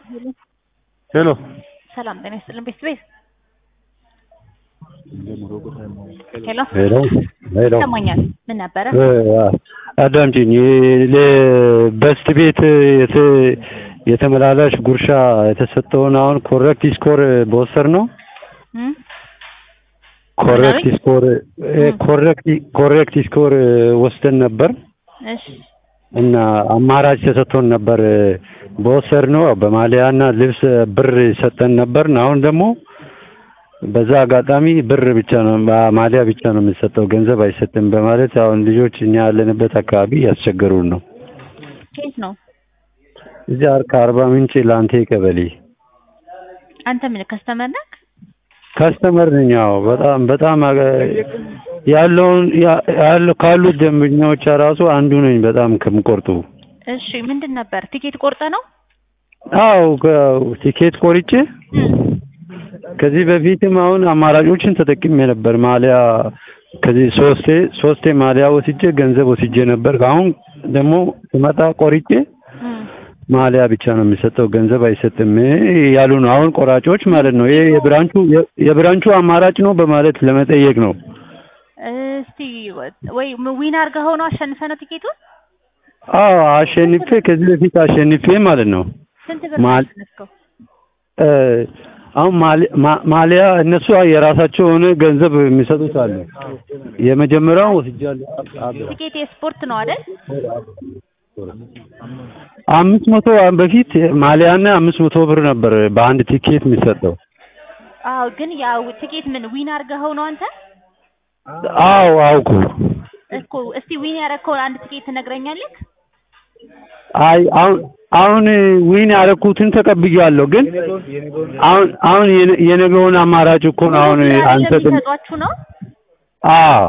ሄሎ ሰላም ጤና ይስጥልን ቤት ቤት ሄሎ ሄሎ ሄሎ ይሰማኛል። ምን ነበረ? አዳምጪኝ። በስት ቤት የተ- የተመላላሽ ጉርሻ የተሰጠውን አሁን ኮሬክት ስኮር በወሰድ ነው እም? ኮሬክት ምናምን? ስኮር ኮሬክት ኮሬክት ስኮር ወስደን ነበር እሺ እና አማራጭ ተሰጥቶን ነበር በወሰድ ነው በማሊያና ልብስ ብር ሰጠን ነበር። አሁን ደግሞ በዛ አጋጣሚ ብር ብቻ ነው ማሊያ ብቻ ነው የምንሰጠው ገንዘብ አይሰጥም በማለት አሁን ልጆች እኛ ያለንበት አካባቢ ያስቸገሩን ነው። ከየት ነው? እዚህ አር ከአርባ ምንጭ ላንቴ ቀበሌ አንተ ምን ከስተመር ነህ? ካስተመር ነኝ። አዎ በጣም በጣም አገ- ያለውን ያ- ያለው ካሉት ደንበኛዎች ራሱ አንዱ ነኝ በጣም ከምቆርጡ። እሺ ምንድን ነበር? ቲኬት ቆርጠ ነው? አዎ ከ- ቲኬት ቆርጬ እም። ከዚህ በፊትም አሁን አማራጮችን ተጠቅሜ ነበር። ማሊያ ከዚህ ሶስቴ ሶስቴ ማሊያ ወስጄ ገንዘብ ወስጄ ነበር። አሁን ደግሞ ስመጣ ቆርጬ እም። ማሊያ ብቻ ነው የሚሰጠው ገንዘብ አይሰጥም ያሉ ነው አሁን ቆራጮች ማለት ነው። ይሄ የብራንቹ የብራንቹ አማራጭ ነው በማለት ለመጠየቅ ነው። እስቲ ወይ ዊን አድርገኸው ነው አሸንፈህ ነው ቲኬቱን? አዎ አሸንፌ ከዚህ በፊት አሸንፌ ማለት ነው። ስንት ብር ማል- አሸነፍከው? እ አሁን ማሊ- ማ- ማሊያ እነሱ የራሳቸው የሆነ ገንዘብ የሚሰጡት አለ። የመጀመሪያው ወስጃለሁ። ቲኬት የስፖርት ነው አይደል? አምስት መቶ በፊት ማሊያና አምስት መቶ ብር ነበር በአንድ ቲኬት የሚሰጠው። አዎ ግን ያው ቲኬት ምን ዊን አድርገኸው ነው አንተ? አዎ አውቁ እኮ እስቲ ዊን ያደረግከውን አንድ ቲኬት ትነግረኛለህ? አይ አሁን አሁን ዊን ያደረኩትን ተቀብያለሁ፣ ግን አሁን አሁን የነ- የነገውን አማራጭ እኮ ነው አሁን አንሰጥም። የሚሰጧችሁ ነው? አዎ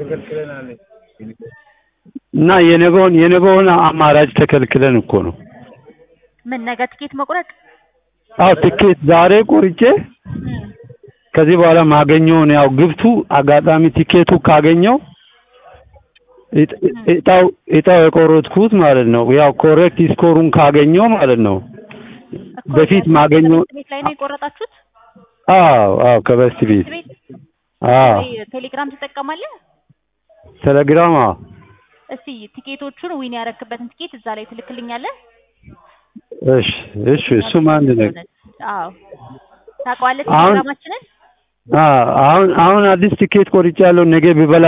እና የነገውን የነገውን አማራጭ ተከልክለን እኮ ነው። ምን ነገ ቲኬት መቁረጥ? አዎ ትኬት ዛሬ ቆርጬ እም። ከዚህ በኋላ ማገኘውን ያው ግብቱ አጋጣሚ ቲኬቱ ካገኘው እጥ- እጣው እጣው የቆረጥኩት ማለት ነው። ያው ኮሬክት ስኮሩን ካገኘው ማለት ነው። እኮ በፊት የት- ማገኘው ትምህርት ቤት ላይ ነው የቆረጣችሁት? አዎ አዎ ከበስት ቤት ትምህርት ቤት አዎ ወይ ቴሌግራም ትጠቀማለህ? ቴሌግራም አዎ እስቲ ቲኬቶቹን ዊን ያደረክበትን ቲኬት እዛ ላይ ትልክልኛለህ? እሺ እሺ እሱም አንድ ነገር አዎ ታውቀዋለህ አሁን- ቴሌግራማችንን? አዎ አሁን አሁን አዲስ ቲኬት ቆርጬ ያለው ነገ ቢበላ